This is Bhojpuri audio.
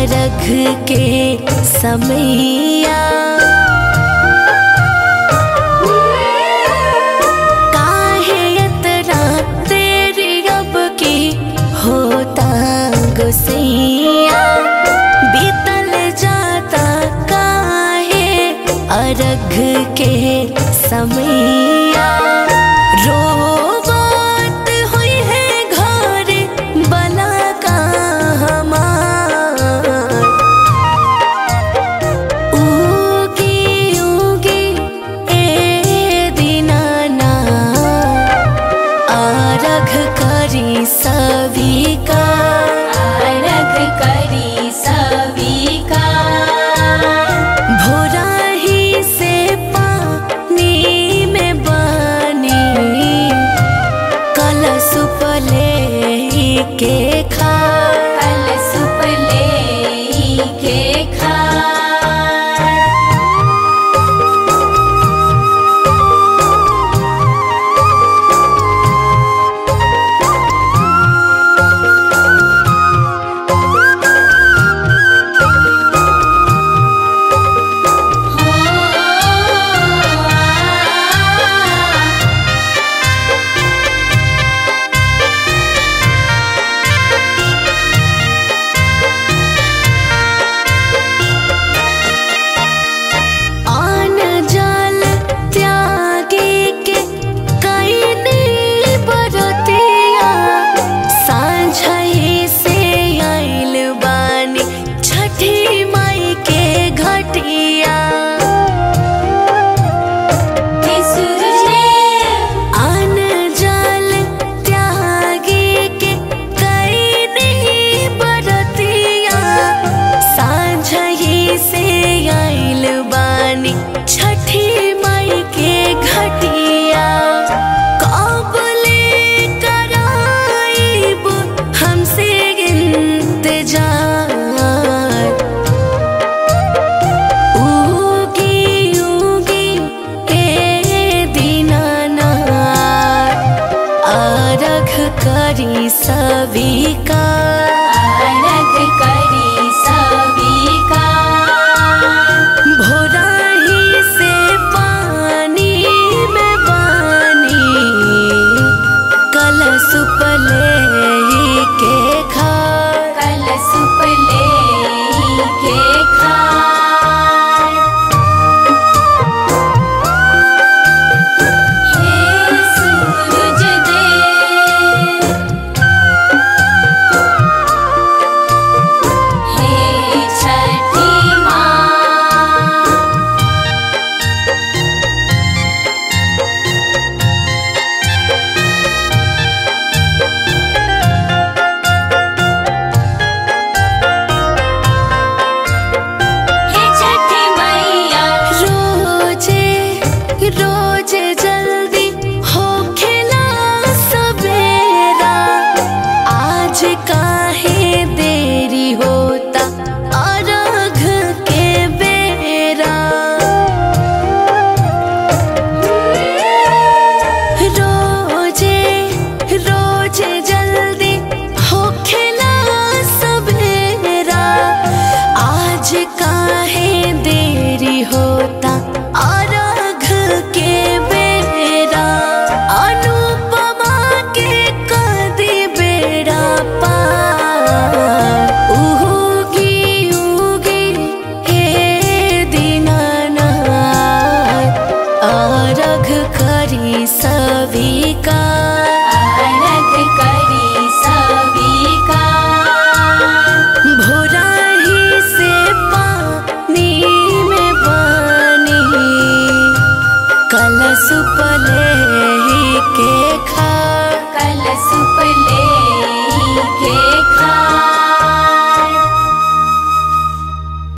अरघ के समैया काहे इतना तेरी अब की होता गुसैया बीतल जाता काहे अरघ के समैया रोवत हुई है घर बला का हमार उगी उगी ए दीनाना आरघ करी सविका आरघ करी सविका भोराही से पानी में बनी कलश पले के खा कलशुप ले के खाय आन जल त्यागे के कईनी बरतिया साँझही से आइल बानी छठी माई के घटिया हे सूरज देव आन जल त्यागे के कईनी बरतिया साँझही से आइल बानी छठी माई के घटिया कबले कराइब हमसे इंतजार उगी उगी ए दीनाना अरघ करी सविका आरघ करी सविका भोराही से पानी में पानी कलश पले के खा कलशुप ले के खाय हे सूरज देव हे छठी माँ हे छठी मैया रोजे रोजे जल्दी हो खेला सवेरा आज काहे देरी होता अरघ के बेरा रोजे रोजे जल्दी हो खेला सवेरा आज काहे देरी होता अरघ के बेरा अनुपमा के कदी बेड़ा पार उगी उगी हे दीनाना अरघ करी सविका आरघ करी सविका भोराही से पानी में पानी कलश पले के खा कलशुप ले के खाय